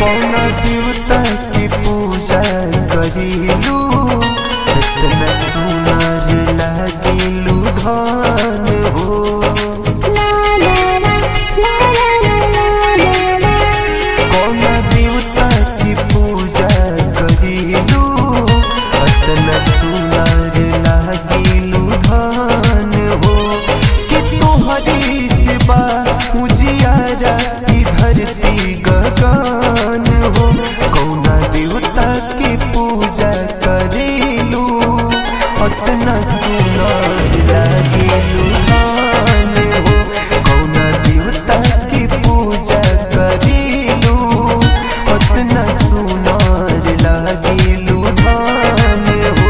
कौन देवता की पूजा करीलू इतना सुनर लागिलू धन हो ला ला ला ला ला ला ला ला कौन देवता की पूजा करीलू इतना सुनर लागिलू धन हो कि तोहरी सिवा उजियारा ई धरती गगन हो कौना देवता की पूजा करेलू उतना सुनर लागेलू धन हो कौना देवता की पूजा करेलू उतना सुनर लागेलू धन हो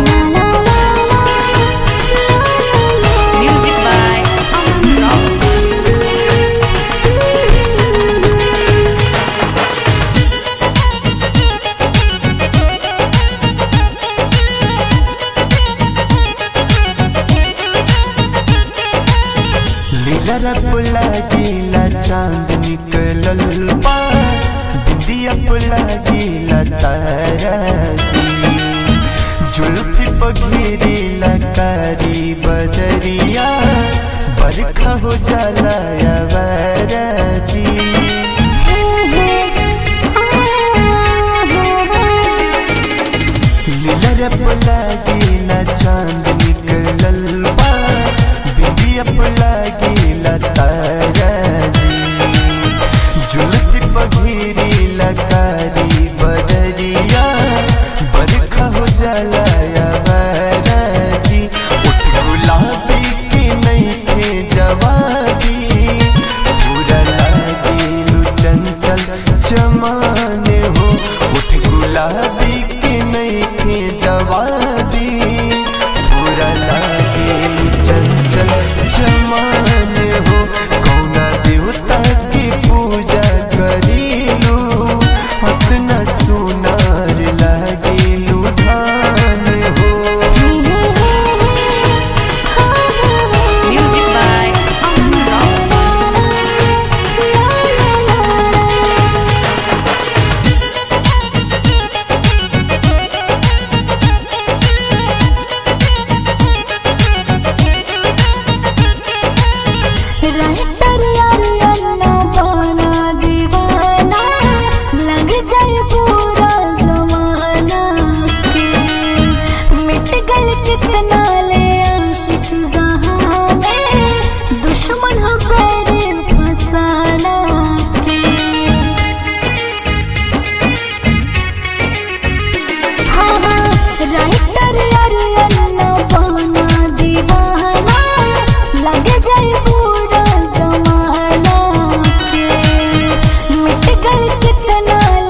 Music by Aman Rao. लीला पुला गीला चांद निकलल बा बिंदिया पुला गीला ताराजी जुल्फी पघिरीला कारी बदरिया बरखा हो जाला यावराजी लीला पुला गीला चांद निकलल बा बिंदिया पुला गीला ताराजी जुल्फी पघिरीला कारी बदरिया बरखा हो जाला यावराजी उठ गुलाबी के नहीं थे जवाबी पूरा लागेलू चंचल चमाने हो उठ गुलाबी के नहीं थे जवाबी पूरा लागेलू चंचल चमाने हो कौना देवता की पूजा करीलू उतना सुनार लागेलू धान हो Music by Aman Rao. Writer यार अन्ना पाना दीवाना लग जाए पूरा जमाना के मिट गल कितना ले आशिक जहां में दुश्मन हो पैर फसाना के हाँ हाँ राइटर यार अन्ना पाना दीवाना लग जाए पूरा जमाना के मिट गल कितना